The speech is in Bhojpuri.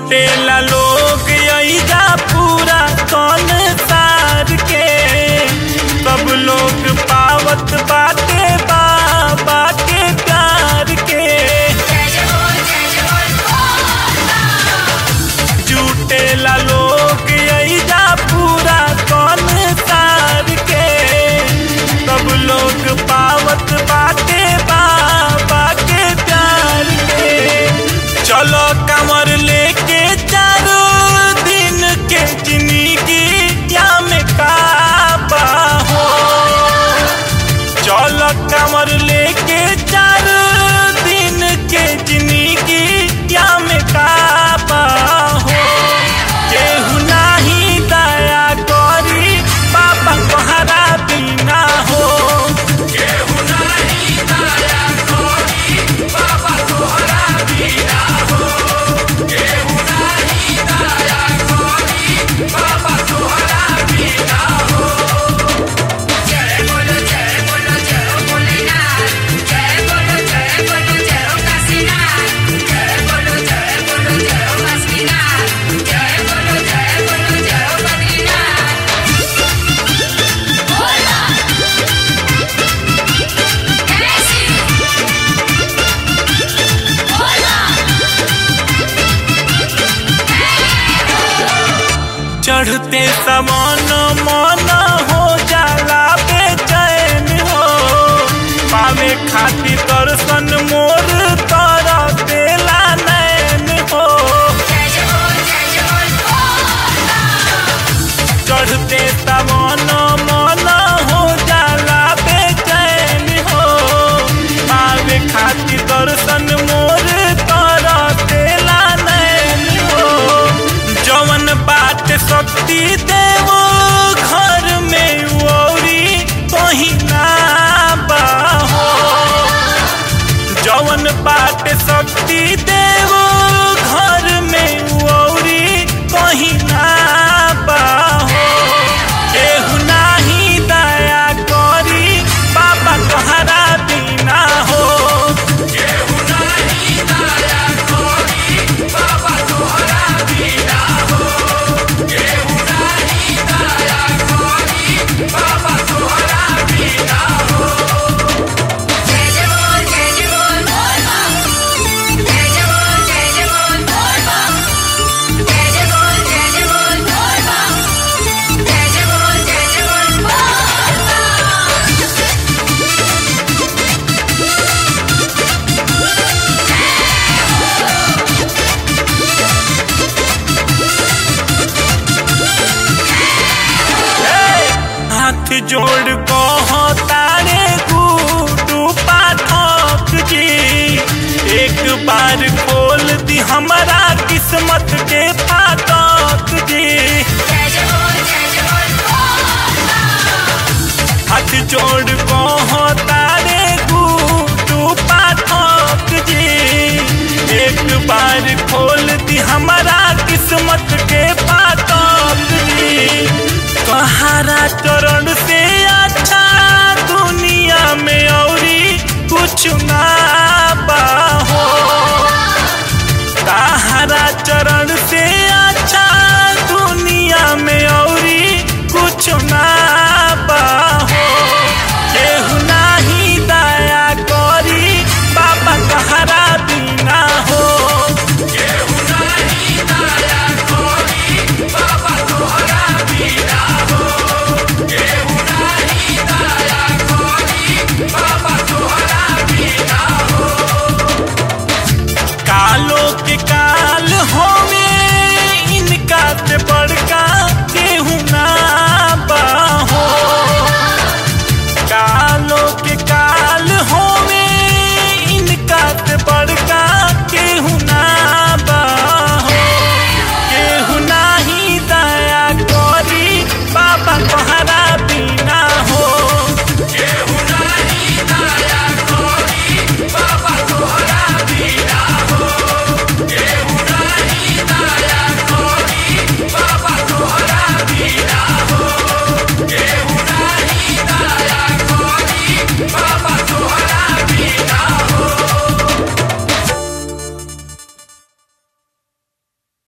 जुटेला लोग अइजा पूरा कौन सार के सब लोग पावत बाटे बाबा के प्यार के जुटेला लोग अइजा पूरा कौन सार के सब लोग पावत बाटे बाबा के प्यार के चलो कमर लेके चारों दिन के जिंदगी या में काबा हो चलो कमर लेके चारों दिन के जिंदगी या में काबा हो केहू नाही दया करी बाबा तोहरा बिना हो चढ़ते समान मन हो जाला बेचैन हो पावे खातिर दर्शन मोर तर देला नैन हो चढ़ते समान मन हो जाला बेचैन हो पावे खातिर दर्शन मोर तर देला नैन हो जवन बात शक्ति देवो घर में औरी कहीं ना बाहो जवन बात शक्ति देवो घर में औरी कहीं ना बाहो केहू नाही दया करी बाबा तोहरा बिना हो हाथ जोड़ को तारे गुडू पाठक जी एक बार खोल दी हमारा किस्मत के फाटक जी हाथ जोड़ को तारे गुडू पाठक जी एक बार खोल दी हमारा किस्मत के फाटक जी कहारा चरण से अच्छा दुनिया में औरी कुछ ना बाहो कहारा चरण